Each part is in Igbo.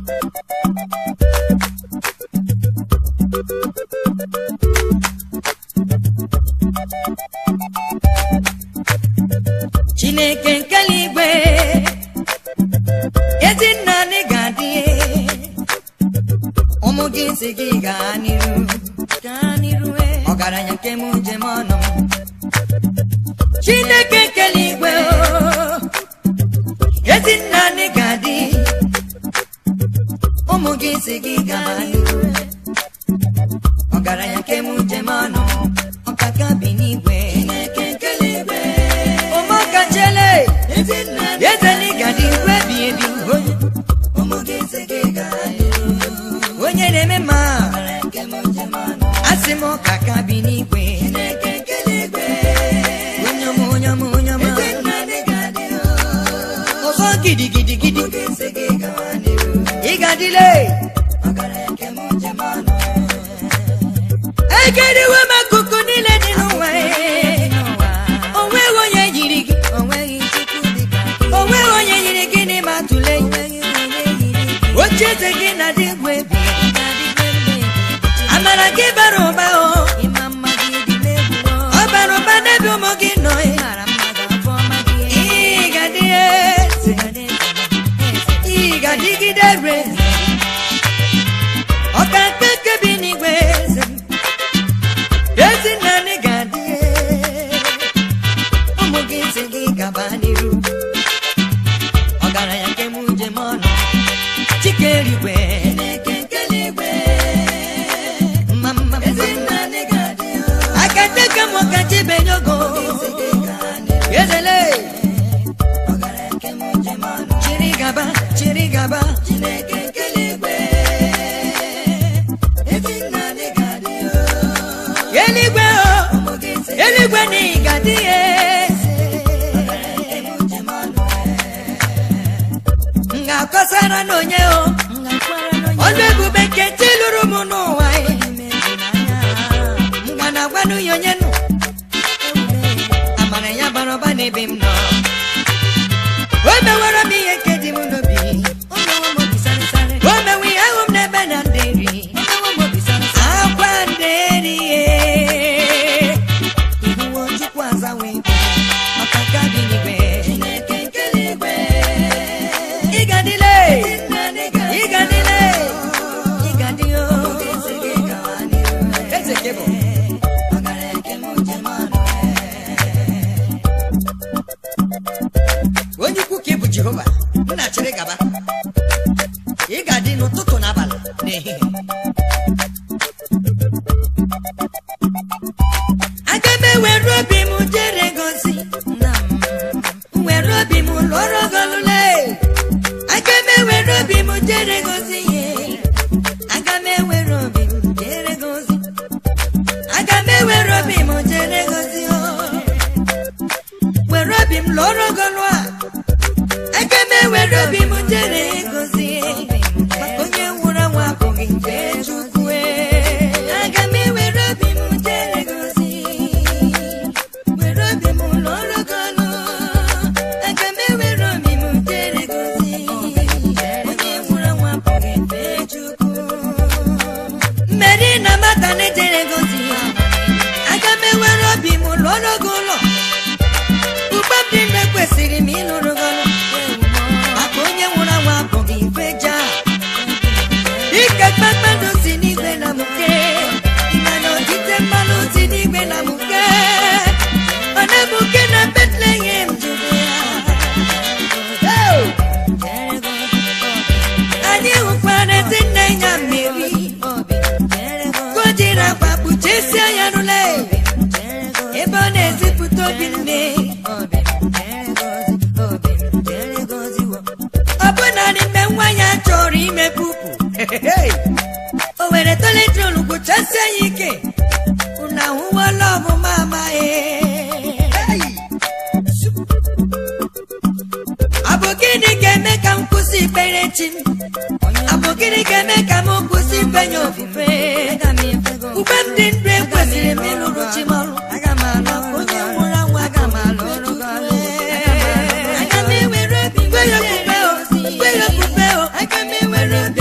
chineke nke eluigwe ezi nna anyị ga-adị ụmụ gị si gị gaa n'iru gaa n'iru eh. ọgaranya nke m njem ọnụ m. chineke nke eluigwe oh, ezi nna anyị ga-adị ụmụ gị si gị gaa n'iru ọgaranya nke m njem ọnụ ọkaka bi n'igwe ụmụaka chele ezenika dị igwe bi ebi onye na-eme mma asị m ọkaka bi n'igwe onye ọma onye ọma onye ọma ọzọ gidigidi gidi ị ga-adịle ekeriwe m akụkụ niile dị n'ụwa o nweghị onye yiri gị o nweghị onye yiri gị n'ime atụle oche eze gị na dị egwu ebi amara gị bara ụba o ọ bara ụba n'ebe ụmụ gị nọ ị ga-adị eze ị ga-adịgide re ọka nke bi n'igwe eze ezi nna anyị ga-adị ụmụ gị si gị gaba n'iru ọgaranya nke m njem ọnụ chike eluigwe mma mma aka teke m ọka chibenye ogo ezele chiri gaba chiri gaba eluigwe o eluigwe na ị ga-adị ya m ga-akọsara n'onye o ọnụ ebube nke chi lụrụ m n'ụwa m ga na-agwanụ ya onye nụ amara ya bara ụba n'ebe m nọ o mewara m ihe nke dị m n'obi o mewe ihe ahụ m n'ebe na ndị nri akwa ndị nri ihuwo chukwu azawe maka ka dị n'igwe ịgadịle ịgadịle ịgadị o eze ke bụ onye ukwu ka ị bụ jehova nna chịrị gaba ị ga-adị n'ụtụtụ na abalị na ehihie aga m ewere obi m jere gozi were obi m lụọrọ golule aga m ewere obi m jere gozi ihe aga m ewere obi m jere gozi aga m ewere obi m jere gozi o were obi m lụọrọ golu a aga m ewere obi m jere gozi maka onye nwụrụ anwụ abụghị nke chukwu aga m ewere obi m jere gozi were obi m lụọrọ golu aga m ewere obi m jere gozi onye nwụrụ anwụ abụghị nke chukwu mmeri na mata na-ejere gozi aga m ewere obi m lụọrọ gị ụlọ ugbo m dị mgbe kwesịrị m ịlụrụ gị ọrụ maka onye nwụrụ anwụ abụghị ife ja ike kpakpando si n'igwe na mụke ịma na odide mmanụ si n'igwe na mụke ọ na-emuke na betlehem judea Oh! anyị hụkwara ezi nne ya mmiri ka o jiri akwa kpuchesie ya rụle ebe ọ na-ezipụta obi nne ọ bụ naanị mgbe nwa ya chọrọ ime pupu o were toletrol kpuchasie ya ike unu ahụwala ọmụma amaghị ọ bụ gịnị ga-eme ka m kwụsị ikpere chi m ọ bụ gịnị ga-eme ka m kwụsị ikpenye ofufe ugbe m dị ndụ ekwesịrị m ịlụrụ chi m ọrụ onye nwụrụ anwụ aga m alụ ọrụ gị ọrụ. Aga m ewere obi m were ofufe o, were ofufe o, aga m ewere obi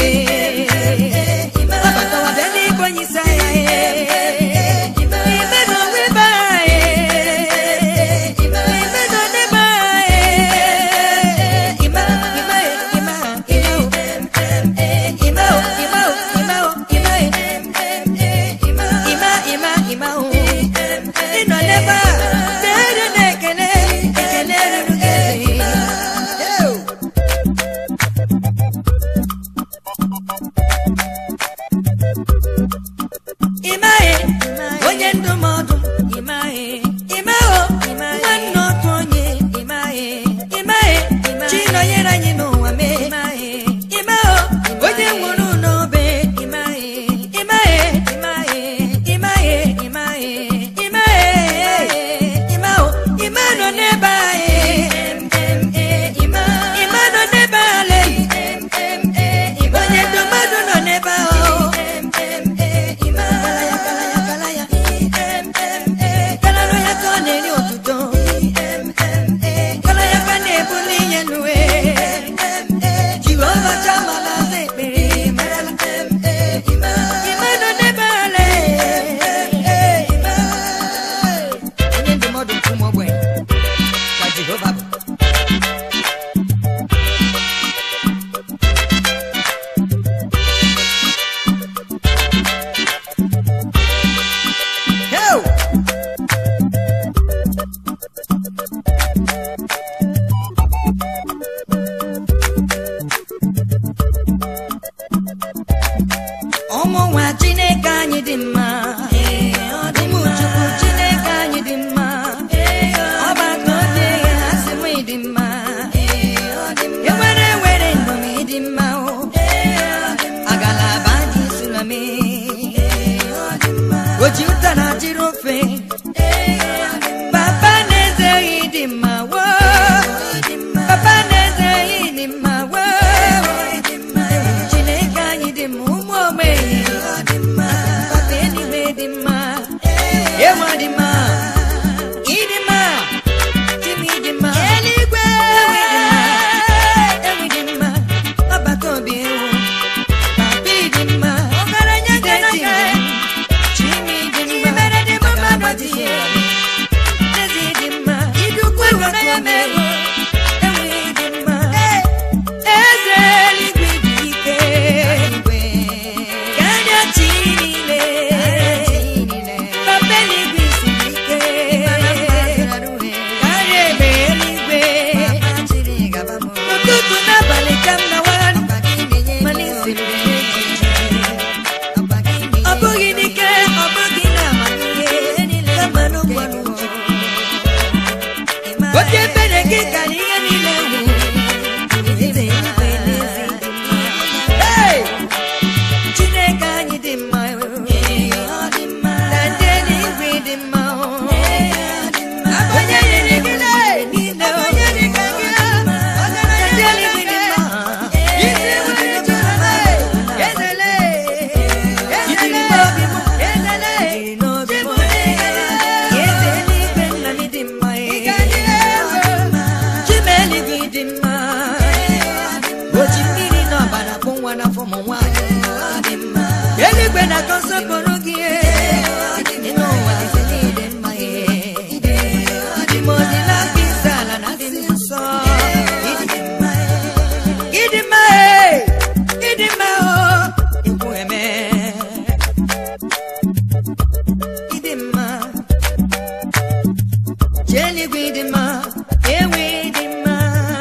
ọbatawa bịa n'igwe onye isi agha ime na onwe ebe anyị ime na onebe anyị ime ime ime ime o ime o ime o ime ime ime ime o ịnọ n'ebe a na-eru na-ekele ekele ruru gị ịmaghị onye ndụmọdụ ịmaghị ịmaghị nwanne otu onye ịmaghị ịmaghị chi nọnyere anyị n'ụwa mee ịmaghị ịmaghị onye nwụrụ n'obe ịmaghị ịmaghị ịmaghị ịmaghị ịmaghị ịmaghị ịmaghị ịma nọ n'ebe anyị ịma nọ n'ebe ale onye ndụmọdụ nọ n'ebe ahụ Kalalo ya ka ọ na-eri otuto Kala ya ka na-ebuli ihe n'uwe Jehova chama na aza ekpere Ime nọ n'ebe ale Onye ndụmọdụ nke ụmụ ogbenye ka Jehova bụ Heo! ụmụ nwa chineke anyị dị mma ụmụ chukwu chineke anyị dị mma ọgbakọ obi ha sị m dị mma ewere were ndomi dị mma o agalaba dị sulame oji ụtara jiri ofe papa na-ezeghị dị mma woo papa na-ezeghị dị mma woo chineke anyị dị mma ụmụ ogbenye papa eluigwe dị mma ewa dị mma ịdị mma chimi dị mma eluigwe ewi dị mma ọbata obi ewu papa dị mma ọgaranya ga-eti chimi dị mma mere dị mma mmadụ dị ya ezi dị mma idukwu ịhụna ya mere ewi dị mma eze eluigwe dị ike karịa chi niile papa eluigwe siri ike karịa egbe eluigwe ụtụtụ n'abalị ka m na-awagharị ma n'isiri ọ bụghị n'ike ọ bụghị n'amamihe kama n'ụkwara uche oke ebere gị kara ihe niile wụ eze eluigwe n'ezi dị mma. Hey! chineke anyị dị mma na ndị eluigwe dị mma onye nyere gị niile onye dị ka gị na ndị eluigwe dị mma isi nwere chukwu ezele ezele obi m ezele n'obi m eze eluigwe nna m dị mma chima eluigwe dị mma oji mmiri na ọbara bụ nwa n'afọ ụmụ nwaanyị eluigwe na-atọ nsọpụrụ gị dị n'ụwa eze niile mma dị m odi n'aka isi ala na dị nsọ ịdị mma ịdị mma ịdị mma o ikwu eme ịdị mma chi eluigwe ịdị mma ewe ịdị mma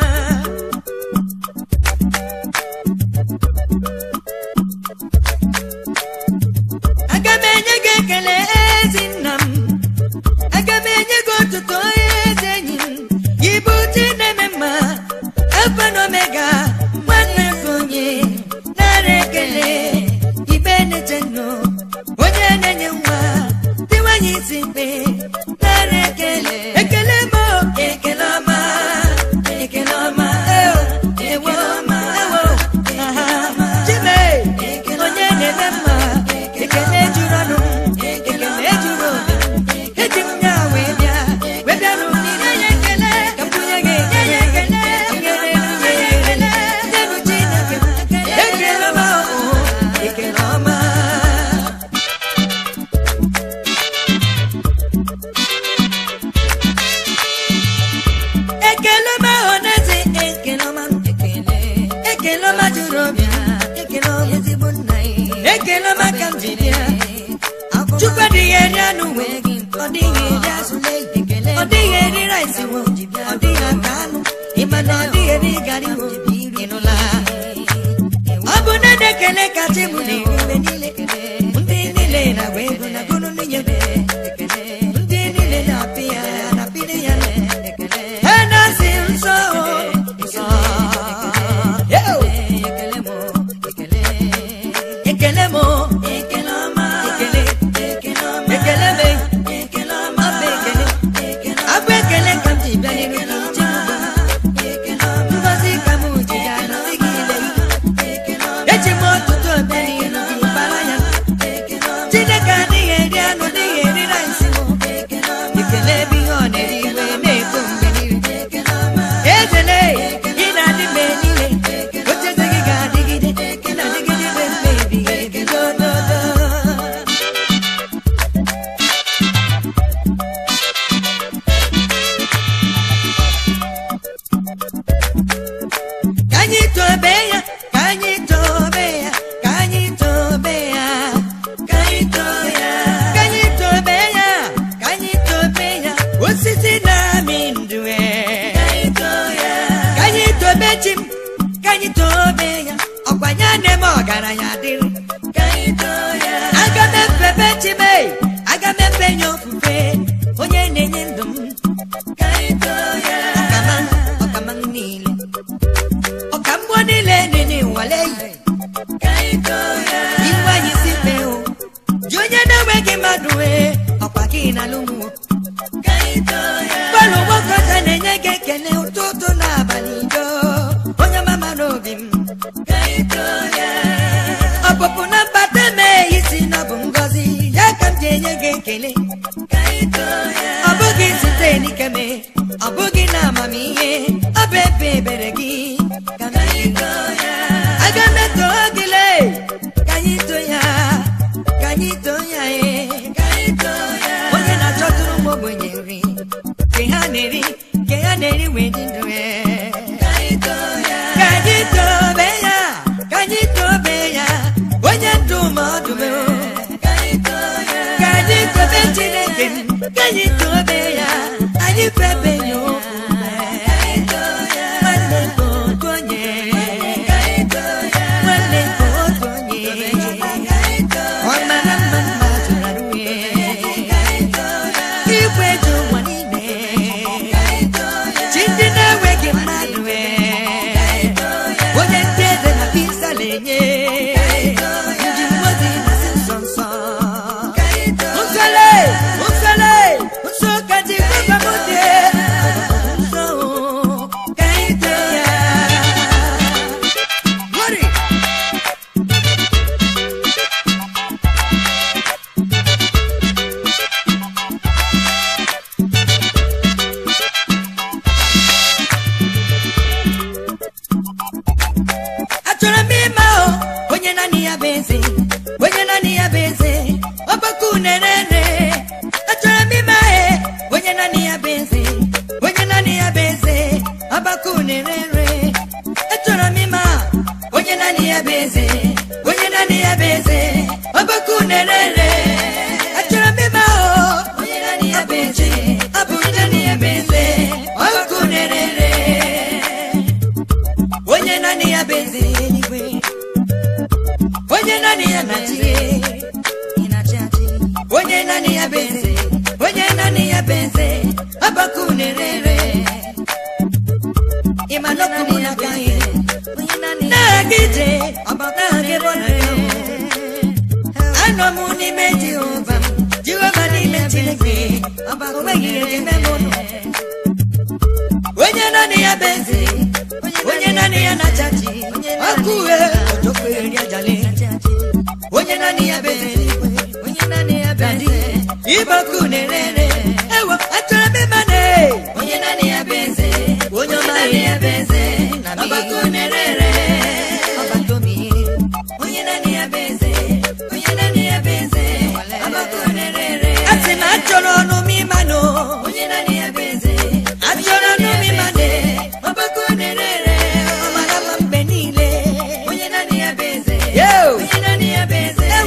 aga m enye gị ekele ezi nna m aga m enye gị otuto eze enyi m gị bụ chi na-eme mma alfa na omega nwanne nke onye nara ekele ibe na-eche nnụ onye na-enye nwa dịwanye isi mkpe nara ekele ekele m o, ekele ọma ekele ọma eo, ewo ewo aha chime onye na-eme mma ekele juru ọnụ ekele juru obi eji m ya wee bịa wee bịa n'ụdịrị ya ekele ka m bunye gị nye ya ekele nyere nye ya ekele nyenu Chineke ekele m o ekele maka m ji bịa chukwu adịghị eri anụ wee ọ dịghị eri azụ ọ dịghị eri rice wo ọ dịghị aka anụ ịma na ọ dịghị eri gari wo ịnụla ọ bụ na na-ekele kacha mụ na-eri mgbe niile ndị niile na-agba ego na gụrụ nwunye ndị niile na-apị ya na-apịrị ya ha na-asị nsọ nsọ Yo! ekele m ekele ọma ekele ekele me ọ bụ ekele abụ ekele ka m ji bịa n'iru gị che m ngozi ka m ji ya nọzi gị ile eji m ọtụtụ obe n'iru gị bara ya chineke adịghị eri anụ dịghị eri rice ekele ebe ihe ọ na-eri iwe na-eto mgbe niile ezele ị na-adị mgbe niile ocheze gị ga-adịgide ị na-adịgide mgbe mgbe ebighị ebi dododo ka anyị tobe ya ka anyị tobe ya ka anyị tobe ya ka anyị tobe ya ka anyị tobe ya ka anyị tobe ya osisi na-amị ndụ e. ka anyị tobe chi m ka anyị tobe ya ọkwa ya na-eme ọgaranya dịrị aga m efebe chi m e, aga m efe ya ofufe onye na-enye ndụ m ọkama ọkama m niile ọka mmụọ niile dị n'ịnwale yi iwe anyị si fee o ji onye na-enweghị mmadụ wee ọkwa gị na lụmụọ bọọlụ nwoke ọcha na-enye gị ekele ụtụtụ na abalị do onye mama n'obi m ọpụpụ na mbata mee isi na ọ bụ ngọzi ya ka m ji enye gị ekele ọ bụghị site n'ike mee ọ bụghị na amamihe ọ bụ ebe ebere gị ka m ji aga m eto gị lee ka anyị too ya ka anyị too ya ee onye na-achọtụrụ m ogbenye nri nke ha na-eri nke ha na-eri wee dị ndụ ee ka anyị tobe ya ka anyị tobe ya onye ndụmọdụ m ka anyị tobe chineke m ka anyị tobe ya anyị febe ya ofufe nwanne m otu onye nwanne m otu onye ọ mara mma mma tụrụ arụghị igwe ji ụwa niile chi ndị na-enweghị mmadụ ee onye ndị eze na pisa na-enye ndị mmozi na-asị nsọ nsọ nsọle nsọle nsọ ka ji gbaba m dị nsọ ka anyị too ya Glory! achọrọ m ịma o onye naanị ya bụ eze onye naanị ya bụ eze ọgbakọ unerere achọrọ m ịma e onye naanị ya bụ eze onye naanị ya bụ eze ọgbakọ unerere achọrọ m ịma onye naanị ya bụ eze onye naanị ya bụ eze ọgbakọ unerere achọrọ m ịma o onye naanị ya bụ eze ọ bụ onye naanị ya bụ eze ọgbakọ unerere onye naanị ya bụ eze eluigwe onye naanị ya na-achị onye naanị ya bụ eze onye naanị ya bụ eze ọbaka unerere ịma n'okwu na aka ihe na-aga ije na-aga ebe ọ na-aga anọ m n'ime jehova m jehova n'ime chineke o nweghị ihe ji eme m ụlọ onye naanị ya bụ eze onye naanị ya na-achachi ọkụ uhe ojokwe eri ajali onye naanị ya bụ eze dadi ịbọkụ na-erere ewo achọrọ m ịma na onye naanị ya bụ eze onye naanị ya bụ eze ọbakụ na-erere ọbatomi onye naanị ya bụ eze onye naanị ya bụ eze ọbakụ na-erere asị m achọrọ ọnụ m ịma no onye naanị ya bụ eze achọrọ ọnụ m ịma na ọbakụ na-erere ọmara mma mgbe niile onye naanị ya bụ eze onye naanị ya bụ eze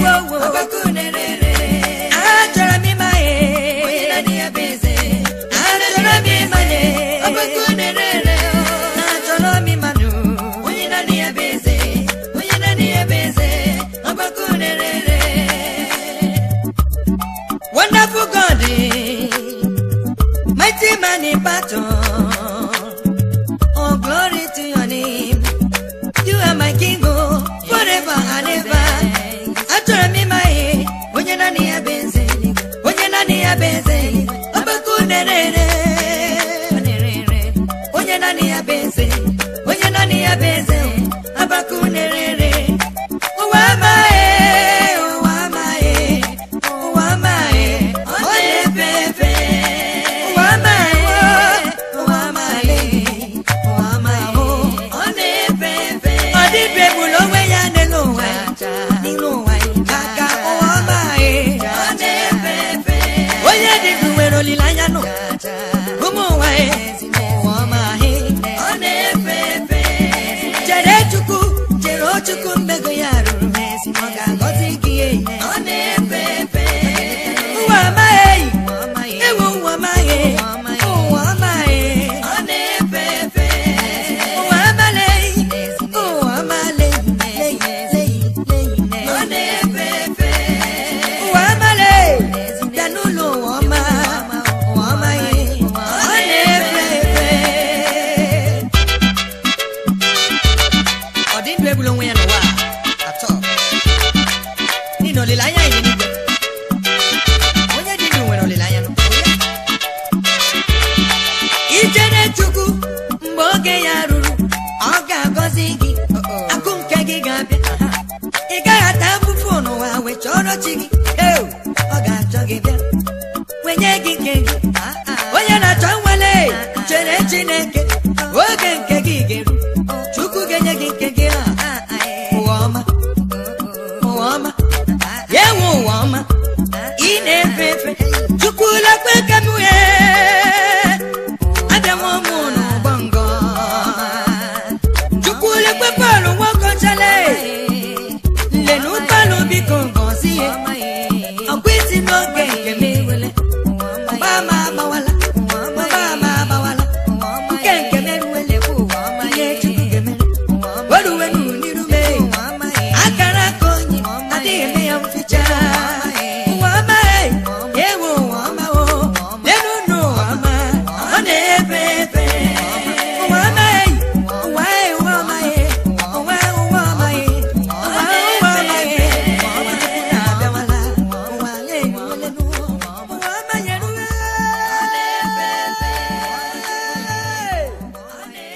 achọrọ m ịma ihe onye naanị ya bụ eze onye naanị ya bụ eze ọgbakọ nerere onye naanị ya bụ eze onye naanị ya bụ eze ọgbakọ nerere ụwa amaghị ụwa amaghị ụwa amaghị ọ na-efe efe ụwa amaghị ụwa amaghị ụwa amaghị ọ na-efe efe ọ dịbe egbula onwe ya n'elu ụwa n'elu ụwa maka ụwa amaghị ọ na-efe efe onye dị ndụ nwere olileanya nụ ụmụ ụwa ụwa amaghị ọ na-efe efe chere chukwu chere o chukwu mmego ya rụrụ ọ ga-agọzi gị ọ na-efe efe ụwa amaghị ewu ụwa amaghị ụwa amaghị ọ na-efe efe ụwa amaghị ụwa amaghị ọ na-efe efe ụwa amaghị bịa n'ụlọ ụwa ọma ụwa amaghị ọ na-efe efe ọ dị ndụ egbula onwe ya n'ụwa a, atọ n'ihi na olileanya anyị dị n'igwe onye dị ndụ nwere olileanya n'ụwa ichere chukwu mgbe oge ya ruru ọ ga-agọzi gị akụ nke gị ga-abịa ị gaghị ata afụfụ n'ụwa wee chọrọ chi gị Eu, ọ ga-achọ gị bịa wenye gị nke gị onye na-achọ nwale chere chineke oge nke gị ga-eru chukwu ga-enye gị nke gị a ụwa ọma ụwa ọma ya enwe ụwa ọma ị na-efe efe chukwu lekwe ka m wee abịa nwa ụmụ n'ụgbọ ngọ chukwu lekwe bọọlụ nwoke chale nlenu ụgbọala biko ngọzi ya ọkwa isi n'oge